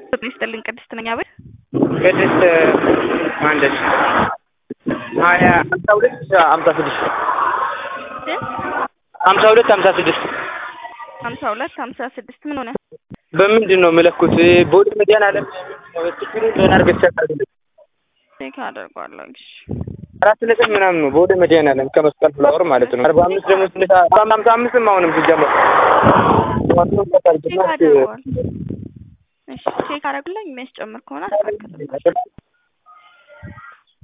ጤና ይስጥልኝ ቅድስት ነኝ አቤት ቅድስት ማንደስ ሀያ ሀምሳ ሁለት ሀምሳ ስድስት ሀምሳ ሁለት ሀምሳ ስድስት ሀምሳ ሁለት ሀምሳ ስድስት ምን ሆነ? በምንድን ነው የምለኩት? ቦዲ መድኃኒዓለም ችግሩ ምን አድርገህ ትሰራለህ? ቼክ አደርገዋለሁ። እሺ አራት ነጥብ ምናምን ነው ቦዲ መድኃኒዓለም ከመስቀል ፍላወር ማለት ነው። አርባ አምስት ደግሞ ትንሽ ሀምሳ አምስትም አሁንም ሲጀመር ቼክ አደርገዋለሁ። እሺ ቼክ አደርግልኝ የሚያስጨምር ከሆነ አስተካክልልኝ።